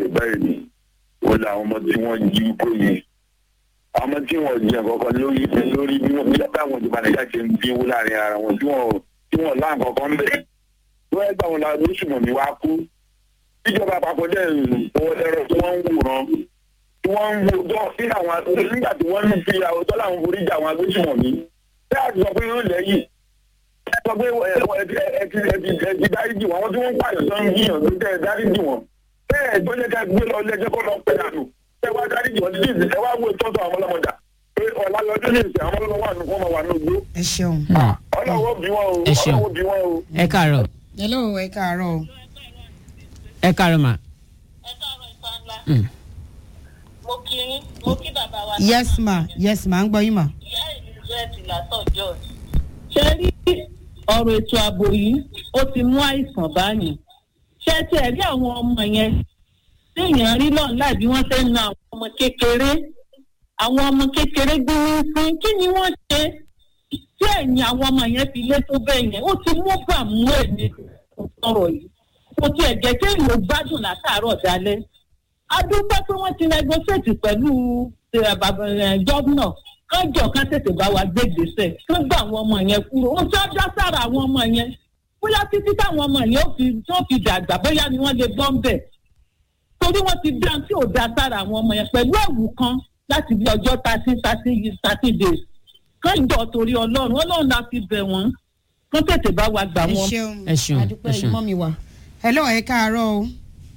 ṣe báyìí ni ó lé àwọn ọmọ tí wọ́n jí kó yìí àwọn ọmọ tí wọ́n jẹ kankan lórí lórí bí wọ́n bí táwọn ìjọba nàìjíríà ṣe ń bínú láàrin ara wọn tí wọ́n tí wọ́n láǹ kankan ń bẹ̀ wọ́n ẹgbẹ́ àwọn lóṣùmọ̀mí wá kú ìjọba àpapọ̀ dẹ̀ owó lẹ́rọ tí wọ́n ń wòran tí wọ́n ń wo dọ́ sí àwọn nígbà tí wọ́n ń fi àwòtọ́ làwọn forí jà àwọn agbésùmọ̀mí bí a ti sọ pé yóò lẹ́yìn sọ pé ẹ ti ẹ ti ẹ ti dáríjì wọn àwọn tí wọ́n ń pààyàn tó ń gbìyànjú tẹ́ ẹ dáríjì wọn bẹ́ẹ̀ tó yẹ ká gbé lọ lẹ́jọ́ kó lọ pẹ́ dànù ẹ wá dáríjì wọn títí ìsìn ẹ wá wo ìtọ́jú àwọn ọlọ́mọdà pé ọ̀la lọ́jọ́ ní ìsìn àwọn ọlọ́mọ wà nù fún ọmọ wà nù gbó ẹ ṣeun. ọlọ́wọ́ bí wọn o Ẹ ṣeun. ọlọ́wọ́ bí wọn o. ẹ káàárọ̀ hello ẹ káàárọ̀ o. ẹ káàárọ̀ mà. ẹ káàárọ̀ ìfànlá Mm. mo kí yín mo kí bàbá wa yes ma yes ma ń gbọ́ yín ma. ìyá elizabeth látọ̀ george. ṣé rí ọ̀rọ̀ ètò ààbò yìí ó ti mú àìsàn báyìí ṣé tí ẹ rí àwọn ọmọ yẹn téèyàn rí lọ́n láì bí wọ́n ṣe ń na àwọn ọmọ kékeré àwọn ọmọ kékeré gbé ní fún kí ni wọ́n ṣe tí ẹ̀yìn àwọn ọmọ yẹn fi lé tó bẹ́ẹ̀ yẹn ó ti mú bàmú èmi ọ̀rọ̀ yìí kò tiẹ̀ jẹ́ kéèyàn gbádùn látàárọ̀ dalẹ́ adúpẹ́ pé wọ́n ti negotiate pẹ̀lú eh, bàbá, eh, gómìnà kájọ ká tètè bá wa gbé gbèsè kán gbà àwọn ọmọ yẹn kúrò ó sọ dá sára àwọn ọmọ yẹn bóyá títí táwọn ọmọ yẹn ó fi tó fi dàgbà bóyá ni wọ́n lè gbọ́ ń bẹ̀ torí wọ́n ti dá tí ò dá sára àwọn ọmọ yẹn pẹ̀lú ẹ̀wù kan láti bí ọjọ́ thirty thirty thirty days kájọ torí ọlọ́run ọlọ́run la fi bẹ̀ wọ́n kán tètè bá wa gbà ẹ wọ́n. ṣeun Ẹ ṣeun, adúpẹ́ ẹ ṣeun. ìmọ̀ mi wá. hello ẹ káàárọ̀ o.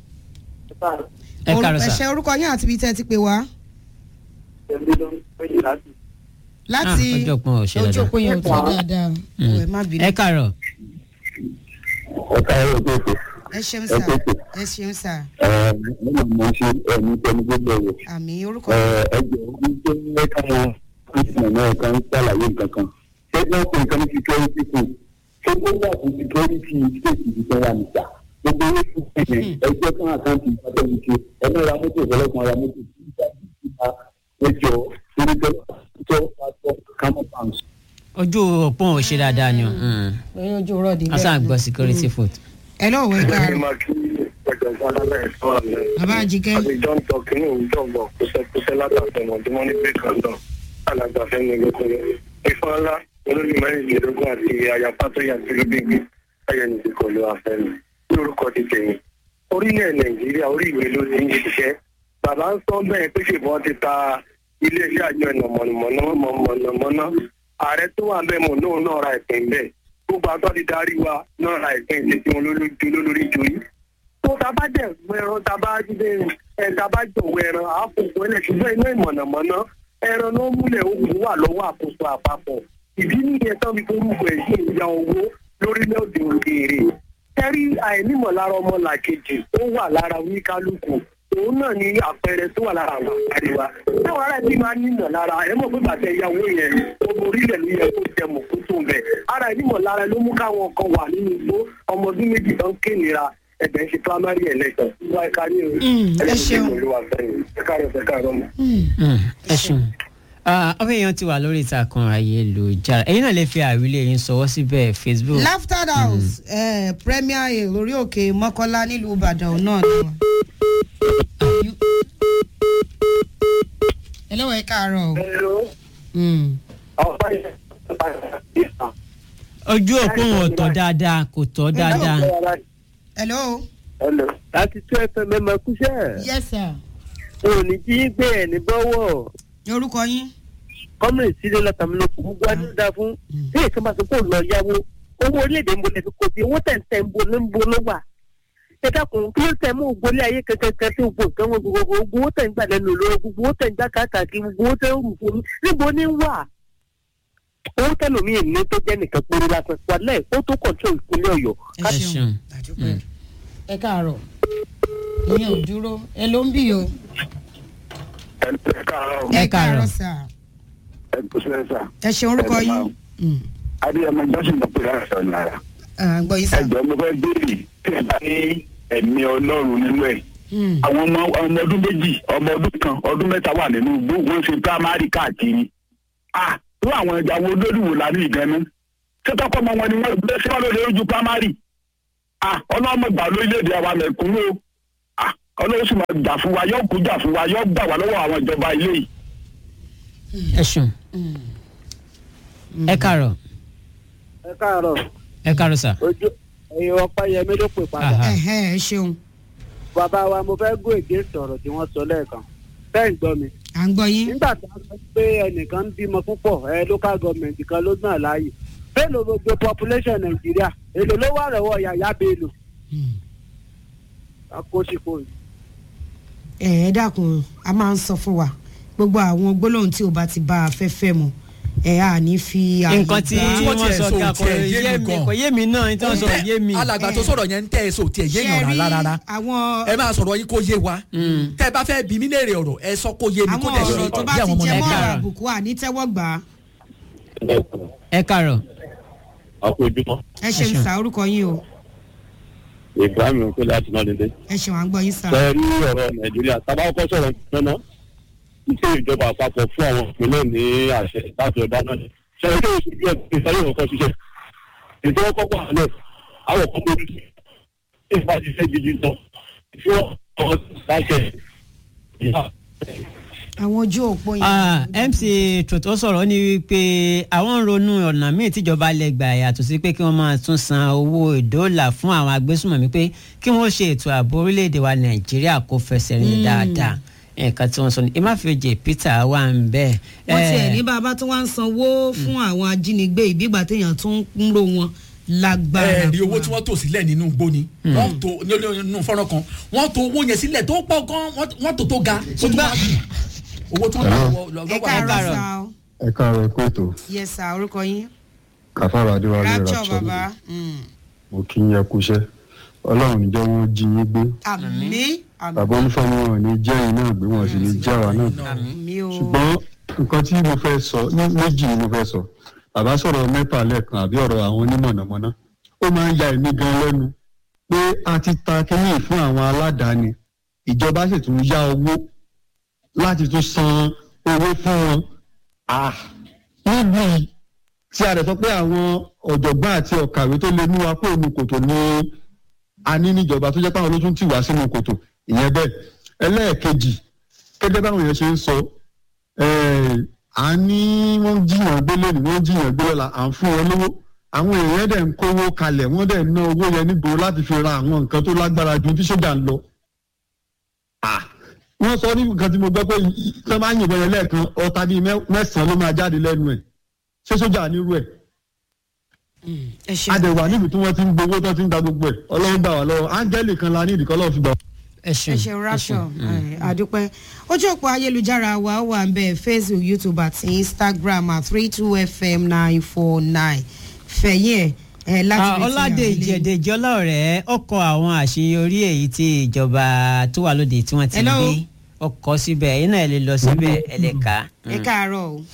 ẹ káàárọ̀ ẹ sà. ṣe orúkọ yín àti ibi tẹ́ ẹ ti pè wá. láti Ah, ọjọ́ pọ́n ò ṣe ojú dáadáa. òpó yẹn ò tó dáadáa Mm. ẹ má bínú. ẹ káàárọ̀ ọ̀tá ẹ̀rọ tó fò ẹ ṣeun ẹ sà tètè. ẹ ṣeun sà ẹ̀ẹ́dẹ́gbẹ̀rún mo ṣe ẹ̀mí tẹnu gbogbo ẹ̀wọ̀. àmì orúkọ ẹgbẹ́ ogun tó ń káwọn kristian náà kan ṣàlàyé nǹkan kan ṣé wọ́n pè nǹkan ní security fún ṣé wọ́n wà fún security state ìdíjẹ́ wa nìjà gbogbo owó fún ẹ̀yẹ ẹgbẹ́ kan àkáǹtì ìpàdé mi ṣe ẹgbẹ́ ra mọ́tò ìfọlọ́kan ra mọ́tò ìgbà ìgbà ẹjọ́ oríṣẹ́ tó pàtó kámọ́ pounds. ojú òpó ò ṣe dáadáa ni o. Mm. pé ojú rọ̀dì a sáà gbọ́ security foot. hello ẹ káàárọ̀ máa kí ọ̀jọ̀gbọ́n alábẹ́ ẹ̀fọ́ àmì bàbá àjíkẹ́ àtijọ́ ń tọ́ kínní òwúrọ̀ bọ̀ kúṣẹ́kúṣẹ́ látàtẹ̀mọ̀ tí wọ́n ní pé kan náà alàgbàfẹ́ ní lókun ifá ńlá olórí mẹ́rìndínlógún àti àyàpá tó yà sí lóbìnrin ayẹni ti kọlu afẹ́mi ní orúkọ ti tẹ̀yìn orílẹ̀ nàìjíríà orí ìwé ló ti ń ṣiṣẹ́ bàbá ń sọ bẹ́ẹ̀ pé ṣèbọn ti ta iléeṣẹ́ àjọ ìnà mọ̀nàmọ́ná mọ̀nàmọ́ná ààrẹ tó wà bẹ́ẹ̀ mọ̀ náà náà ra ìpín bẹ́ẹ̀ gbogbo àtọ́ ti darí wa náà ra ìpín ìṣètì wọn lólórí joyí tó ta bá dẹ̀ ẹran ta bá jíde ẹ ta bá jọ̀wọ́ ẹran àáfòkò ẹlẹ̀ ṣùgbọ́n iná ìmọ̀nàmọ́ná ẹran náà múlẹ̀ ogun wà lọ́wọ́ àkóso àpapọ̀ ìdí nìyẹn tán fi forúkọ ẹ̀ sí ìyá owó lórílẹ̀‐èdè òkèèrè kẹ́rí àìnímọ̀lára ọmọ làkejì ó wà lára oníkálukú òun náà ní àpẹẹrẹ tó wà lára àwọn àríwá táwọn ará ẹbí máa ń nímọ̀ lára ẹ mọ̀ pé bàtẹ ìyàwó yẹn gbogbo orílẹ̀ ló yẹ kó jẹ mọ̀ kó tó bẹ̀ ara ìnímọ̀ lára ló mú káwọn kan wà nínú igbó ọmọ ọdún méjì tó ń kéènira ẹ̀bẹ̀ ń ṣe primary election wá ẹ̀ka ní o ẹ ṣeun. olúwa fẹ́yìn ẹ̀ka rẹ̀ ẹ̀ka rẹ̀ mọ̀. Mm, ẹ ṣeun. ọmọ èèyàn ti wà lórí ìtàkùn ayélujára ẹ̀yin náà lè fi àwílé yín sọwọ́ síbẹ̀ facebook. laughter house eh, premier hill lórí òkè mọ́kọ́lá nílùú ìbàdàn náà ni wọn. hello ẹ káàárọ̀ o. hello Mm. ọ̀pá yẹn ojú òpó wọn ò tọ́ dáadáa kò tọ́ dáadáa. hello. hello láti tún fm ẹ máa kúṣẹ́ yes sir. o ò ní jí gbé ẹ̀ ní bọ́wọ́ ní orúkọ yín. kọ́mìnì sílé látàmúlòkù gbogbo adúdá fún bí èso máa sọ pé òun lọ yáwó owó orílẹ̀-èdè ń bolẹ̀ fi kó sí owó tẹ̀ǹtẹ̀ ń bo ló ń bo ló wà ẹ dákun kí ló tẹ̀ mú ògbólé ayé kankan tí gbogbo nǹkan wọn gbogbo gbogbo owó tẹ̀ ń gbà lẹ́nu lọ́wọ́ gbogbo owó tẹ̀ ń gbà káàkiri gbogbo owó tẹ̀ ń rù fún mi níbo ní wà owó tẹ̀lómi èmi tó jẹ́ nìkan péré lásán wàlẹ́ ó tó kọ̀ọ̀tún ìpínlẹ̀ ọ̀yọ́ ẹ Ẹ ṣeun ṣeun. àdúpẹ́. ẹ káàárọ̀ ìyẹn ò dúró ẹ ló ń bì o. ẹ̀ka rẹ̀ Ẹ káàárọ̀. sà. ẹ̀kú sílẹ̀ sà ẹ ṣe orúkọ Ẹ yín. máa- Mm. adéyẹmọ johnson ló pè láti sọ náírà Ah, gbọ́ yín sà. ẹjọ́ mo fẹ́ béèrè tí ẹ bá ní ẹ̀mí ọlọ́run nínú ẹ̀ Mm. àwọn ọmọ ọmọ ọdún méjì ọmọ ọdún kan ọdún mẹ́ta wà nínú igbó wọ́n ṣe primary káàkiri ah tó àwọn ẹja wo lóríwò lánàá ìdáná ṣé tọkọ ọmọ wọn ni wọ́n gbé sí wọn lórí ojú primary ah ọlọ́mọ gbà lórílẹ̀‐èdè àwa mẹ̀kúnnú o ah ọlọ́run sì máa jà fún wa yóò kú jà fún wa yóò gbà wá lọ́wọ́ àwọn ìjọba ilé yìí. ẹ ṣeun ẹ káàárọ̀ ẹ káàárọ̀ ẹ káàárọ̀ sà. ojú ẹ̀yin ọpẹ́yẹmí ló pè padà Aha. ẹ̀hẹ́ ẹ ṣeun bàbá wa mo fẹ́ gún ègé sọ̀rọ̀ tí wọ́n sọ lẹ́ẹ̀kan bẹ́ẹ̀ ń gbọ́ mi à ń gbọ́ yín. nígbà tí wọ́n sọ pé ẹnìkan ń bímọ púpọ̀ ẹ local government kan ló gbọ́n láàyè bẹ́ẹ̀lò gbogbo population nàìjíríà èlò ló wà lọ́wọ́ yàyà bẹ́ẹ̀lò akóṣìkò yìí. ẹ ẹ dákun a máa ń sọ fún wa gbogbo àwọn gbólóhùn tí o bá ti bá afẹ́fẹ́ mu ẹ á ní fi àyè nǹkan tí gbà. wọ́n wọ́n tiẹ̀ sọ sọ ga kò tiẹ̀ yé yé mi mi gan. kò yé mi náà ní tí wọ́n sọ yé mi. alàgbà tó sọ̀rọ̀ yẹn ń tẹ́ ẹ sọ tiẹ̀ yé yàn Ṣé rí rárá àwọn ẹ máa sọ̀rọ̀ yín kó yé wa tẹ́ ẹ bá fẹ́ bí mí léèrè ọ̀rọ̀ ẹ sọ kó yé mi kó àwọn dẹ̀ ṣe ọ̀rọ̀ tó bá bí ti àwọn ọmọ jẹ mọ́ nàìjíríà. ọ̀rọ̀ àbùkù àní tẹ́wọ́ gbà á. ẹ káàárọ̀ àpòjúmọ́ ẹ ṣeun ṣeun. sá orúkọ yín o ibrahim ń pè láti náà dédé. ẹ ṣeun à ń gbọ́ yín sá. ṣe rí ọ̀rọ̀ nàìjíríà tábà kọ́ sọ̀rọ̀ ìpínlẹ̀ náà iṣẹ́ ìjọba àpapọ̀ fún àwọn ìpínlẹ̀ ní àṣẹ láti ọ̀dá náà ni. ṣe rí oṣù bí ẹgbẹ́ ìsáyé ọkọ̀ ṣiṣẹ́ ètò ọkọ̀ pọ̀ àlẹ́ àwọn kan lórí tí ìfà ṣiṣẹ́ gidi lọ tí wọ́n kọ́ láṣẹ ìyá àwọn ojú òpó yẹn. Ah, mc tòótọ́ sọ̀rọ̀ ní wípé àwọn ń ronú ọ̀nà míì tíjọba lè gbà yàtọ̀ sí pé kí wọ́n máa tún san owó ìdóòlà fún àwọn agbésùnmọ̀mí pé kí wọ́n ṣe ètò ààbò orílẹ̀-èdè wa nàìjíríà kó fẹsẹ̀ rìn dáadáa nǹkan tí wọ́n sọ ní emáfíòjì peter wà ń bẹ́ẹ̀. wọ́n tiẹ̀ ní bàbá tó wá ń sanwó fún àwọn ajínigbé ìbígbà téèyàn tún ń ro wọn lágbára. ẹ rí fún owó wa. tí wọ́n tò sílẹ̀ nínú igbó ni wọ́n tó nínú fọ́nrán kan wọ́n tó owó yẹn sílẹ̀ tó pọ̀ gan wọ́n tó tó ga tó tó wá owó tí wọ́n tó lọ́wọ́ ẹ lọ́wọ́ káàárọ̀ káàárọ̀. sá o ẹ káàárọ̀ ẹkú ètò yẹ sá orúkọ yín. kàfàrà adéwálé rapture rapture bàbá. Mm. mo kí yín ẹkú iṣẹ́ ọlọ́run níjẹ́ wọ́n jí yín gbé àmì àmì bàbá onífọ̀mù wọn ò ní jẹ́ yín náà gbé wọn sì ní jẹ́ àwa náà gbé àmì o. ṣùgbọ́n nǹkan tí mo fẹ́ sọ ní méjì ni mo fẹ́ sọ bàbá sọ̀rọ̀ mẹ́fà lẹ́ẹ̀kan àbí ọ̀rọ̀ àwọn onímọ̀nàmọ́ná ó máa ń ya èmi gan lẹ́nu pé a ti ta kínní fún àwọn aládàáni ìjọba sì tún yá owó láti tún san owó fún wọn Ah, níbi yìí tí a rẹ̀ sọ pé àwọn ọ̀jọ̀gbọ́n àti ọ̀kàwé tó lè mú wa kó inú kòtò ní a ní níjọba tó jẹ́ pé àwọn ló tún tì wá sínú kòtò ìyẹn bẹ́ẹ̀ ẹlẹ́ẹ̀kejì gẹ́gẹ́ báwọn èèyàn ṣe ń sọ eh, à ń ní wọ́n ń jiyàn gbé lónìí wọ́n ń jiyàn gbé lọ́la à ń fún wọn lówó àwọn èèyàn dẹ̀ ń kówó kalẹ̀ wọ́n dẹ̀ ń ná owó yẹn nígboro láti fi ra àwọn nǹkan tó lágbára ju tí sójà ń lọ. Ah, wọ́n sọ ní nǹkan tí mo gbọ́ pé tó máa ń yìnbọn yẹn lẹ́ẹ̀kan ọta bíi mẹ́- mẹ́sàn-án ló máa jáde lẹ́nu ẹ̀ ṣé sójà nírú ẹ̀ ẹ ṣeun. adẹ̀wà níbi tí wọ́n ti ń gbowó tó ti ń gba gbogbo ẹ̀ ọlọ́run gbà wá lọ́wọ́ áńgẹ́lì kan la ní ìdíkọ́ lọ́wọ́ fi gbà wá. ẹ ṣeun ẹ ṣeun rapture ẹ, àdúpẹ́ ojú òpó ayélujára wa wà ń bẹ facebook youtube àti instagram at three two fm nine four nine fẹ̀yìn ẹ̀ ẹ láti Ah, retí ọládé àwọn ilé. ìjẹdẹjọ ọlọrẹ ọkọ àwọn àṣeyọrí èyí tí ìjọba tó wà lóde tí wọ́n ti Hello? gbé ọkọ síbẹ̀ ẹ̀yin náà ẹ lè lọ síbẹ̀ ẹ lè kà á. ẹ káàárọ̀ o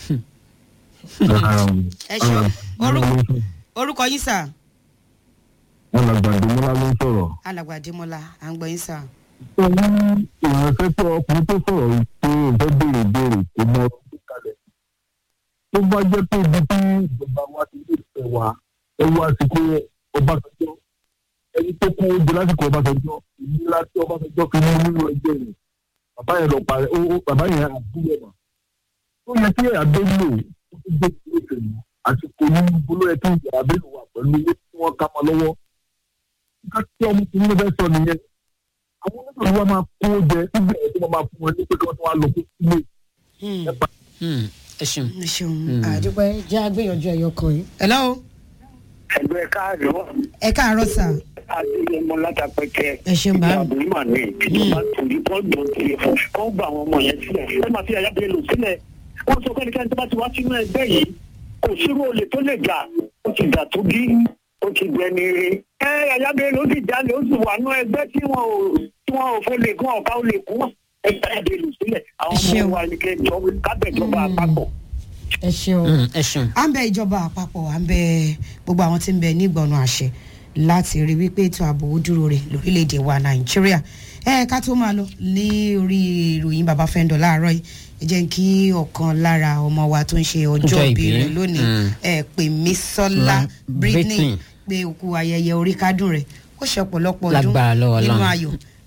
ẹ ṣeun orúkọ orúkọ yín sà alàgbà ìdúmọ́lá ló ń sọ̀rọ̀. alàgbà adémọlá à ń gbọ́ yín sà. ó ní ìránṣẹ́ tó ọkùnrin tó sọ̀rọ̀ yìí pé òun fẹ́ béèrè béèrè kò mọ ọdún kalẹ̀. tó bá jẹ́ pé ibi tí ìjọba wa ti lè fẹ́ wa ẹ wá sí pé ọbásanjọ́ ẹni tó kún oúnjẹ lásìkò ọbásanjọ́ ìnira tí ọbásanjọ́ fi ní nínú ẹgbẹ́ rẹ̀ bàbá yẹn lọ parẹ́ ó ó- bàbá yẹn àbúrò mà. ó yẹ kí àbẹ́lò ó ti gbé ìlú ìfẹ̀mọ́ àsìkò ní bolo ẹ kí àbẹ́lò wà pẹ̀lú owó tí wọ́n ká mọ́ lọ́wọ́. nǹkan tí ọmọkùnrin ló fẹ́ sọ nìyẹn àwọn onígbà wa máa kó jẹ síbi ẹ̀ tí wọ́n máa fún wọn ní pé kí wọ́n tún wá lọ fún sílé. Hmm, ẹ ṣeun. ẹ ṣeun àdúpẹ́ jẹ́ àgbéyànjú ẹ̀yọ kan yìí. hello ẹgbẹ́ káàdùn ẹ káàárọ̀ sà adéyẹmọ látàpẹ́kẹ́ ẹ ṣeun bá mi. àbúrò ní ìjọba torí kọ́ńdọ̀ tiẹ̀ kọ́ gba àwọn ọmọ yẹn sílẹ̀ ẹ máa fi àyà bẹ́ẹ̀ lò sílẹ̀ wọ́n sọ pé ẹnikẹ́ni tó bá ti wá sínú ẹgbẹ́ yìí kò sírò olè tó lè jà ó ti jà tó bí ó ti gbẹni rí. ẹ àyà bẹ́ẹ̀ ló sì jalè ó sì wà nú ẹgbẹ́ tí wọn ò tí wọn ò fọ́ lè kún ọ̀ká ó lè kún ẹgbẹ́ àyà bẹ́ẹ̀ lò sílẹ̀ àwọn Ẹ ṣeun. ọmọ wa ni kẹjọ kábẹ̀jọba àpapọ̀ ẹ ṣeun. Hmm, ẹ ṣeun. à ń bẹ ìjọba àpapọ̀ à ń bẹ gbogbo àwọn tí ń bẹ nígbọ̀nà àṣẹ láti rí wípé ètò ààbò ó dúró rè lórílẹ̀‐èdè wa nàìjíríà ẹ ká tó máa lọ ní orí ìròyìn bàbá fẹ́ńdọ̀ láàárọ̀ yìí ẹ jẹ́ kí ọ̀kan lára ọmọ wa tó ń ṣe ọjọ́ Ọjọ́ ìbí ìbí. rẹ̀ lónìí Mm. ẹ pè mí sọ́lá La- britney Britney. pé òkú ayẹyẹ orí kádùn rẹ̀ ó ṣe ọ̀pọ̀lọpọ̀ ọdún Lágbára lọ́wọ́ nínú Ọlọ́run. ayọ̀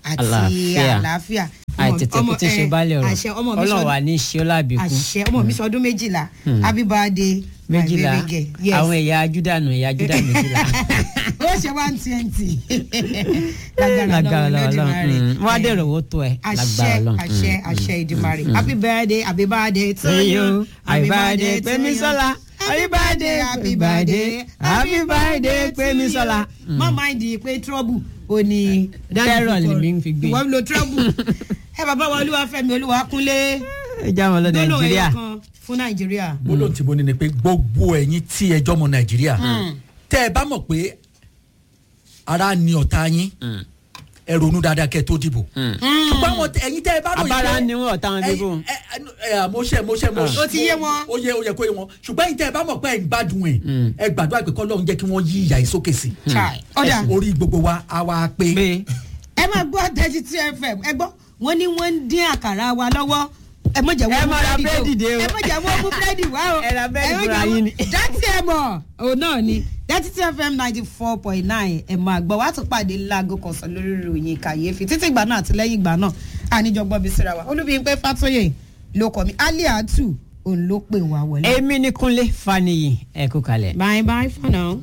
àti Àlàáfíà. àlàáfíà. àìtètè kú tí ṣe bálẹ̀ ọ̀rọ̀ àṣẹ ọmọ mi ọlọ́run sọ wà ní ṣé ó lábìkú àṣẹ ọmọ mi sọdún méjìlá happy birthday my méjìlá baby girl. Yes. àwọn ẹ̀yà júdà nù ẹ̀yà júdà méjìlá ó ṣe one twenty. lágbára Ọlọ́run ọlọ́run Olódùmarè. mm. wọ́n á dẹ̀rọ̀ owó tó ẹ̀ àṣẹ lágbára ọlọ́run àṣẹ àṣẹ ìdìmọ̀rẹ́ happy birthday happy birthday to Hey you yo, happy birthday Pẹ́misọ́lá. Happy birthday, happy birthday, happy birthday, Pẹ́misọ́lá. Mm. má máa di pé trouble ò ní. Terror lèmi ń fi gbé. ìwọ ń lo trouble. ẹ bàbá wa olúwàfẹ́mi olúwakúnlé. ẹ já wọn lọ gbólóhùn nàìjíríà ẹyọ kan fún nàìjíríà. gbólóhùn tí mo ní ni pé gbogbo ẹ̀yin tí ẹjọ́ ọmọ nàìjíríà tẹ́ ẹ bá mọ̀ pé ara ni ọ̀tá yín ẹ ronú dáadáa kẹ́ ẹ tó dìbò ṣùgbọ́n àwọn tẹ- ẹ̀yin tẹ́ ẹ bá ròyìn Abára ni wọ́n ọ̀tá wọn dìbò. ẹ ẹ ẹ mo ṣe mo ṣe mo ṣe Ó ti yé wọn. ó yẹ ó yẹ kó yé wọn ṣùgbọ́n ẹ̀yin tẹ́ ẹ bá mọ̀ pé ẹ̀ ń gbádùn ẹ̀ ẹ gbàdúrà pé kọ́lọ́run jẹ́ kí wọ́n yí ìyà yìí sókè sí Chai. ọ̀dà orí gbogbo wa á wá pé pé ẹ máa gbọ́ thirty two fm ẹ gbọ́ wọ́n ní wọ́n ń dín àkàrà wa lọ́wọ́ ẹ mọ̀ jẹ́ Ẹ wọ́n mú má ra búrẹ́dì búrẹ́dì dé dé o. o ẹ mọ̀ jẹ́ wọ́n mú búrẹ́dì wá o Ẹ ra búrẹ́dì má fúnra jẹ́ yín wọ́n- ni. dátì ẹ mọ̀ òun náà ni thirty two fm ninety four point nine ẹ máa gbọ́ wàá tún pàdé láago kọ̀ọ̀sán lórí ìròyìn kàyéfì títí ìgbà náà àti lẹ́yìn ìgbà náà àníjọgbọ́n bí síra wa olúbíyìnpé fàtóyè ló kọ́ mi aliatu òun ló pè wá wọlé. èmi ní kúnlé faniyi ẹ kú kalẹ̀. bye bye for now.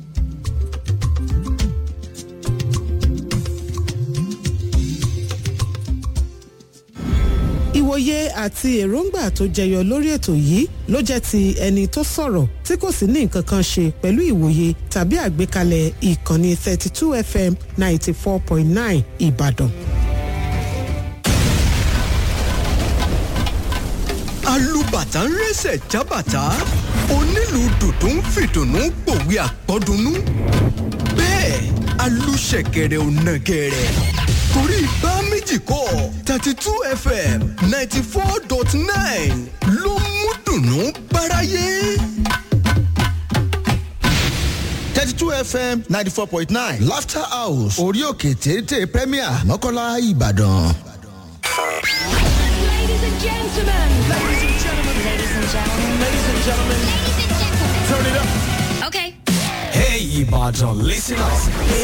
ìwòye àti èròǹgbà tó jẹyọ lórí ètò yìí ló jẹ́ ti ẹni tó sọ̀rọ̀ tí kò sì ní nǹkan kan ṣe pẹ̀lú ìwòye tàbí àgbékalẹ̀ ìkànnì 32 fm 94.9 ìbàdàn. alùbàtà ń rẹsẹ̀ jábàtà onílù dùdú ń fìdùnnú pòwe àpọ́dúnú bẹ́ẹ̀ alùṣẹ̀kẹ̀rẹ̀ ò nàgẹ̀rẹ̀ torí bá méjì kọ́ thirty two fm ninety four dot nine ló mú dùnnú báráyé. thirty two fm ninety four point nine laughter house orí òkè téńté premier mọ́kànlá ìbàdàn. Ladies and gentlemen. Ladies and gentlemen. Ladies and gentlemen. Ladies and gentlemen. Ladies and gentlemen. Turn it up. Okay. Hey, Ibadan, listen up.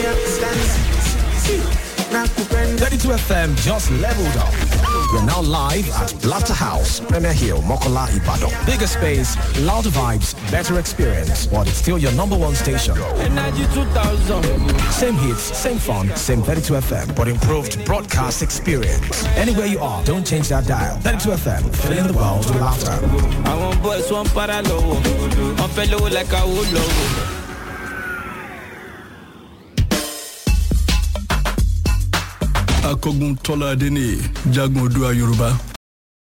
32 FM just leveled up. We're now live at Laughter House, Premier Hill, Mokola, Ibadan. Bigger space, louder vibes, better experience, but it's still your number one station. Energy 2000. Same hits, same fun, same 32 FM, but improved broadcast experience. Anywhere you are, don't change that dial. 32 FM, filling the world with laughter. àwọn boys wọn para lọ́wọ́ wọn fẹ́ lówó like àwo lọ́wọ́. akọgun tọ́lá adéníyè jagun odua yorùbá